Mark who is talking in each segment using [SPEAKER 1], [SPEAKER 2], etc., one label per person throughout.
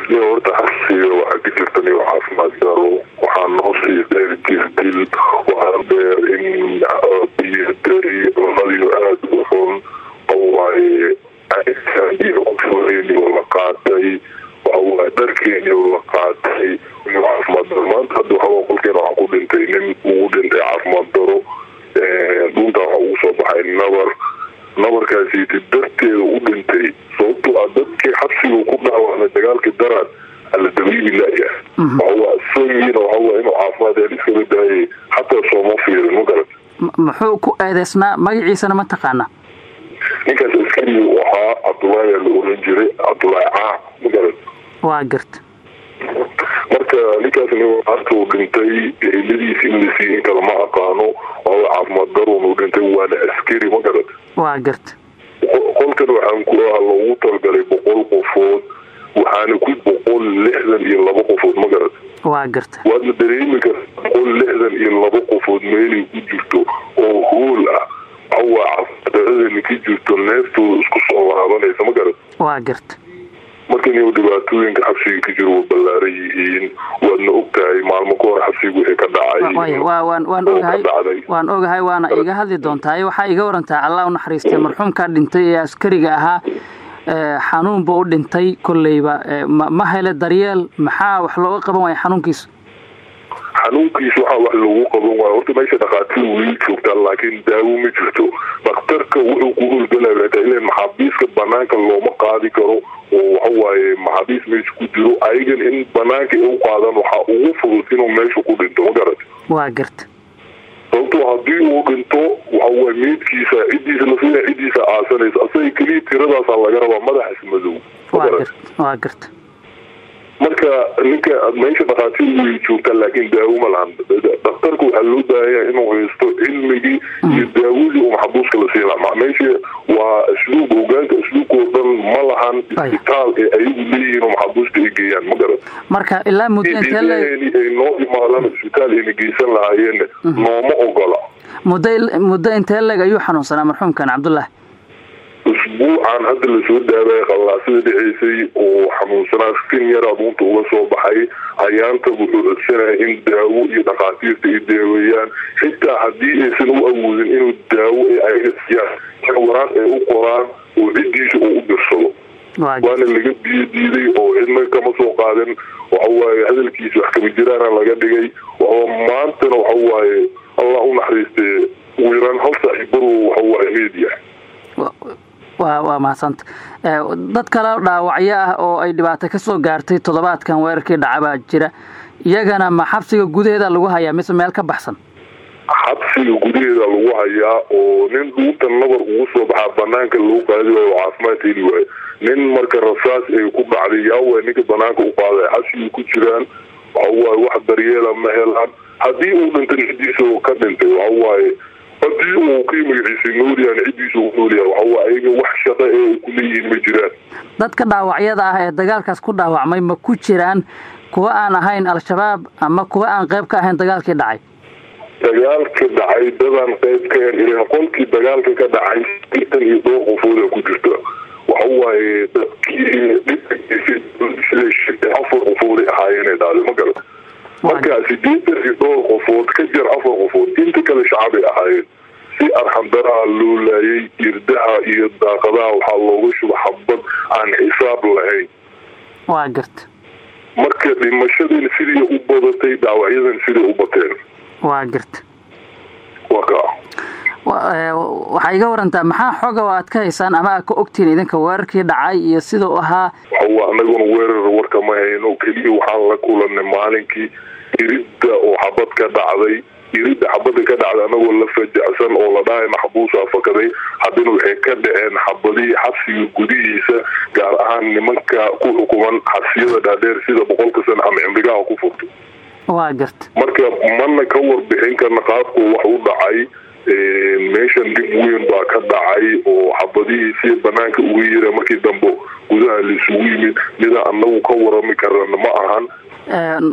[SPEAKER 1] iyo horta xabsiga waxaa ka jirta niyo caafimaad daro waxaa noo sii dheer jirdil waxaa dheer in biyo dari cunadiyo aada u xun waxawaaye iyo la qaatay waxawaaye dharkeeniyo la qaatay niyo caafimaad daro maanta hadda waxaa qolkeena waxaa ku dhintay nin ugu dhintay caafimaad daro dhunta waxaa ugu soo baxay nabar nabarkaasiiti darteeda u dhintay sababtoo ah dadkii xabsiga ku dhaawacmay dagaalkii daraad ala dabiibi laya isagiina waxawa inuu caafimaad hel iskaga daayay xataa sooma fiirin ma garat
[SPEAKER 2] muxuu ku eedeysnaa magaciisana ma taqaana
[SPEAKER 1] ninkaas askari u ahaa cabdullaahi la oran jiray cabdullaahi caa ma garat
[SPEAKER 2] waa garta
[SPEAKER 1] marka ninkaas uu dhintay eheladiis in la siiy in kale ma aqaano waa caafimaad daruun uu dhintay waana askari ma garat
[SPEAKER 2] waa garta
[SPEAKER 1] qolkan waxaan ku ah loogu talagalay boqol qofood waxaana ku boqol lixdan iyo laba qofood ma garat
[SPEAKER 2] waa garta
[SPEAKER 1] waadna dareemi karta boqol lixdan iyo laba qofood meelay ku jirto oo hool ah waxawaa caafimaaddaradani ka jirto neeftooda isku soo waraabanaysa ma garat
[SPEAKER 2] waa garta
[SPEAKER 1] markan iyo dhibaatooyinka xabsiga ka jiro waa ballaaran yihiin waadna og tahay maalmo ka hor xabsiga wixii ka dhacay
[SPEAKER 2] waan ogahay waan ogahay waana iga hadli doontaa waxaa iga warantaa allah u naxariistay marxuumkaa dhintay ee askariga ahaa xanuunba u dhintay kolleyba ma hele daryeel maxaa wax looga qaban waaya xanuunkiisa
[SPEAKER 1] xanuunkiisa waxaa wax lagu qaban waayo horta meesha dhakhaatiir weli joogtaa laakiin daawo ma jirto dhakhtarka wuxuu ku hurgalaya hataa ilan maxaabiiska banaanka looma qaadi karo oo waxawaaye maxaabiis meesha ku jiro ayagan in banaanka ay u qaadaan waxaa ugu fudud inuu meesha ku dhinto ma garat
[SPEAKER 2] waa garta
[SPEAKER 1] sababto haddii uu dhinto waxawaaye meydkiisa ciddiisa lafina ciddiisa aasanaysa asaga keliya tiradaasaa laga rabaa madaxas madow
[SPEAKER 2] waa garta
[SPEAKER 1] marka ninka meesha dhakhaatiir way joogtaa laakiin daawo ma lahan dhakhtarka waxaa loo daaya inuu haysto cilmigii iyo daawadii uu maxabuuska la siin lahaa meesha waa asluub hogaanka asluubkao dhan ma lahan isbitaal ee ayagu leeyihiin oo maxabuusta ay geeyaan ma garan
[SPEAKER 2] marka ilaa muddo
[SPEAKER 1] ay noo imaadaan isbitaal ayna geysan lahaayeen nooma ogola
[SPEAKER 2] muddo muddo intee leg ayuu xanuunsanaa marxuumkan cabdullah
[SPEAKER 1] usbuucan hadda lasoo daabaya qallaasada dhaceysay oo xanuunsanaa sin yar aduunta uga soo baxay hayaanta wuxuu codsanaya in daawo iyo dhakhaatiirta ay daaweeyaan xitaa haddii aysan u awoodin inuu daawo ay ayaga siiyaan waraaq ay u qoraan oo ciddiisa uu u dirsado waana laga biyo diiday oo cidna kama soo qaadan waxawaaye hadalkiisa wax kama jiraana laga dhigay maantana waxawaaye allah u naxariistee ugu yaraan hal saaxiibadu waxawaaye media
[SPEAKER 2] wa waa mahadsanta dad kale dhaawacyo ah oo ay dhibaato ka soo gaartay toddobaadkan weerarkii dhaca baa jira iyagana ma xabsiga gudaheeda lagu hayaa mise meel ka baxsan
[SPEAKER 1] xabsiga gudaheeda lagu hayaa oo nin dhuunta nabar ugu soo baxaa banaanka lagu qaadi waayo oo caafimaad heli waayo nin marka rasaas ay ku dhacday yaawa ninka banaanka u qaaday xabsiga ku jiraan waxawaaye wax daryeela ma helaan haddii uu dhintay ciddiisa ka dhintay waxawaaye haddii uu kii magaciisa noolyahan ciddiisa u noolyaha waxawaa ayaga wax shaqo ee ay ku leeyihiin ma jiraan
[SPEAKER 2] dadka dhaawacyada ah ee dagaalkaas ku dhaawacmay ma ku jiraan kuwa aan ahayn al-shabaab ama kuwa aan qayb ka ahayn dagaalkii dhacay
[SPEAKER 1] dagaalka dhacay dadaan qayb ka ahayn ilan qolkii dagaalka ka dhacay sitan iyo dhowr qofooda ku jirta waxawaaye dadkii dhibka afar qofooday ahaayeenay dhaaday ma garan marka sideetan iyo dhowr qofood ka jir afar qofood inta kale shacabay ahaayeen si arxamdaraha loo laayay irdaha iyo daaqadaha waxaa looga shuba xabad aan xisaab lahayn
[SPEAKER 2] waa garta
[SPEAKER 1] marka dhimashadin sidii u badatay dhaawacyadan siday u bateen
[SPEAKER 2] waa garta
[SPEAKER 1] waa ka
[SPEAKER 2] waxaa iga warantaa maxaa xoga oo aad ka haysaan ama aad ka ogtihiin idinka weerarkii dhacay iyo sida u ahaa
[SPEAKER 1] waxawa anaguna weerar warka ma hayno keliya waxaan la kulanay maalinkii iridda oo xabad ka dhacday iridda xabada ka dhacday anagoo la fajacsan oo la dhahay maxbuusaa fakaday haddana waxay ka dhaceen xabadihii xabsiga gudihiisa gaar ahaan nimanka ku xukuman xabsiyada dhaadheer sida boqolka sana ama cimrigaha ku furto
[SPEAKER 2] waa garta
[SPEAKER 1] marka mana ka warbixin karna qaabku wax u dhacay meeshan dhib weyn baa ka dhacay oo xabadihii si banaanka uga yira markii dambe gudaha laisugu yimid mida anagu ka warami karana ma ahan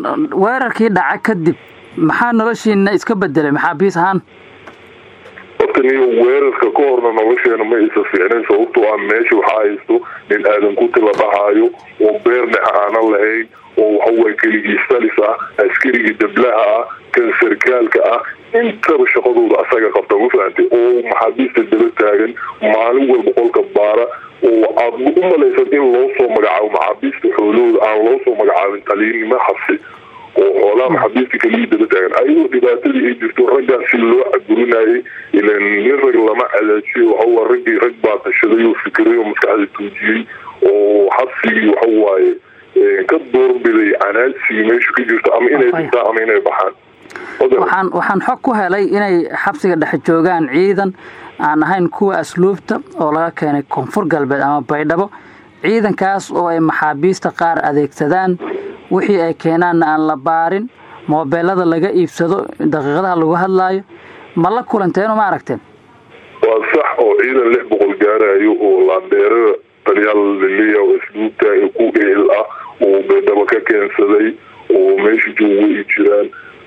[SPEAKER 2] weerarkii dhaca kadib maxaa noloshiina iska bedelay maxaabiis ahaan
[SPEAKER 1] horta niyo weerarka ka horna nolosheena ma isa fiicnayn sababtoo ah meesha waxaa haysto nin aadan ku tila dhahayo oo beer dhex aanan lahayn oo waxaway keligii salis ah askarigii dablaha ah kan sarkaalka ah intaba shaqadooda asaga qabta ma fahantay oo maxaabiista daba taagan maalin walba qolka baara oo aad u malaysan in loo soo magacaabo maxaabiista xoolahooda aan loo soo magacaabin taliyinnimo xabsi oo xoolaha maxaabiista keligii daba taagan ayadoo dhibaatadii ay jirto raggaas si loo caburinayay ilan nin rag lama cadaajiyo waxawa raggii rag baa tashaday oo fikiray oo maskaxda tuujiyey oo xabsigii waxawaaye ka doorbiday canaadsigii meesha ka jirto ama inay dhintaan ama inay baxaan
[SPEAKER 2] waxaan waxaan xog ku helay inay xabsiga dhex joogaan ciidan aan ahayn kuwa asluubta oo laga keenay koonfur galbeed ama baydhabo ciidankaas oo ay maxaabiista qaar adeegsadaan wixii ay keenaanna aan la baarin moobeelada laga iibsado daqiiqadaha lagu hadlaayo ma la kulanteeno ma aragteen
[SPEAKER 1] waa sax oo ciidan lix boqol gaarayo oo laandeerada talyaal laleeya oo asluubta ee ku eel ah oo baydhabo ka keensaday oo meesha jooga ay jiraan